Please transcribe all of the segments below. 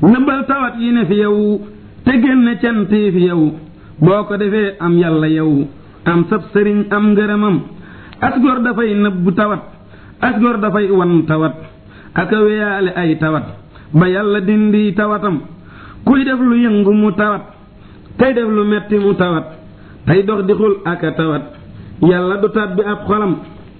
nëbbal tawat yi ne fi yow te génne cant yi fi yow boo ko defee am yàlla yow am sab sëriñ am ngërëmam asgor dafay nëbbu tawat asgor dafay wan tawat aka weyaale ay tawat ba yàlla dindi tawatam kuy def lu yëngu mu tawat tey def lu metti mu tawat tey dox di xul aka tawat yàlla du tàbbi ab xolam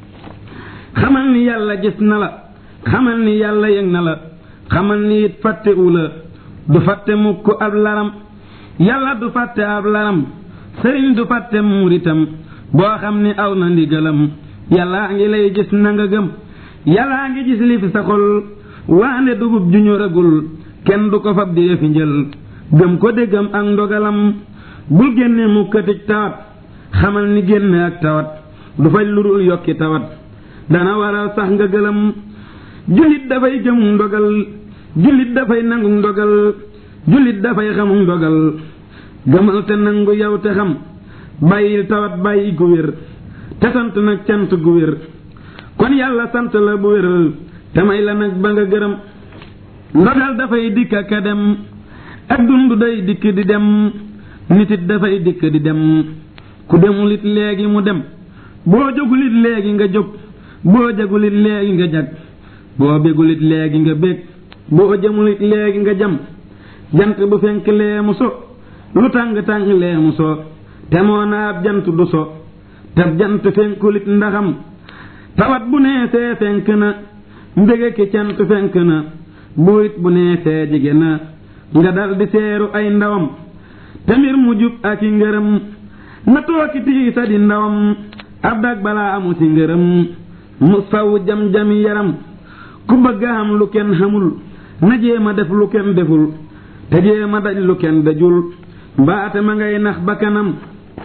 xamal ni yàlla gis na la xamal ni yàlla yëg na la xamal ni it fàttewu la du fàtte mukk ab laram yàlla du fàtte ab laram sëriñ du fàtte muuritam boo xam ni aw na ndigalam yàllaa ngi lay gis na nga gëm yàllaa ngi gis li fi sa xol waande dugub ju ñoragul kenn du ko fab di yëfi njël gëm ko déggam ak ndogalam bul génne mu këtij tawat xamal ni génne ak tawat du faj lu dul yokki tawat dana waral sax nga gëlëm jullit dafay gëm ndogal jullit dafay nangu ndogal jullit dafay xamu ndogal gëmal te nangu yow te xam bàyyil tawat bàyyi gu wér te sant nag cant gu wér kon yàlla sant la bu wér te may la nag ba nga gërëm ndogal dafay dikk ak a dem ak dund day dikk di dem nit it dafay dikk di dem ku demul it léegi mu dem boo jógul it léegi nga jóg boo jagul it léegi nga jag boo bégul it léegi nga bég boo jëmul it léegi nga jam jant bu fenk lee mu so lu tàng tàng lee mu so te moo na ab jant du so te jant fenkul it ndaxam tawat bu neesee fenk na mbége ki cant fenk na bu it bu neesee jige na nga dal di seeru ay ndawam te mbir mu jub ak i ngërëm na tooki tiisa di ndawam ab dag balaa amu ci ngërëm mu saw jam-jami yaram ku bëgg a xam lu kenn xamul na jéem a def lu kenn deful te jéem a daj lu kenn dajul mbaate ma ngay nax ba kanam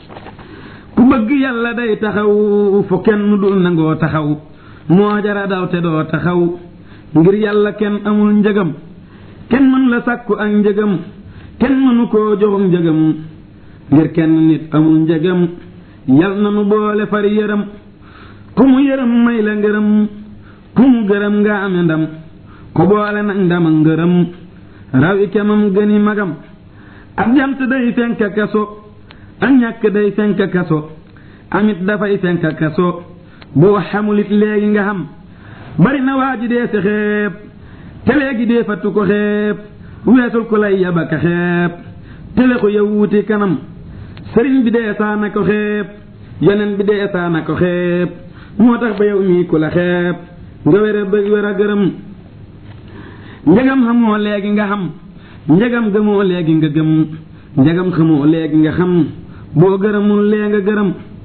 ku bëgg yàlla day taxaw fu kenn dul nangoo taxaw moo jara daw te doo taxaw ngir yàlla kenn amul njëgam kenn mën la sàkku ak njëgam kenn mënu koo joxum njëgam ngir kenn nit amul njëgam yal na nu boole far yërëm ku mu yërëm may la ngërëm ku mu gërëm nga ame ndam ku boole nag ndam ak ngërëm rawi kemam gëni magam ab jant day fenk kaso ak ñàkk day fenk kaso amit dafay fenk kaso boo xamulit léegi nga xam bari na waa ji dee si xeeb te léegi dee fattu ko xeeb weesul ku lay yabaka xeeb tele ko yow wuti kanam sëriñ bi dee saana ko xeeb yeneen bi dee saana ko xeeb moo tax ba yow mii ku la xeeb nga wér a bëgg wér a gërëm njëgam xamoo léegi nga xam njëgam gëmoo léegi nga gëm njëgam xamoo léegi nga xam boo gërëmul lee nga gërëm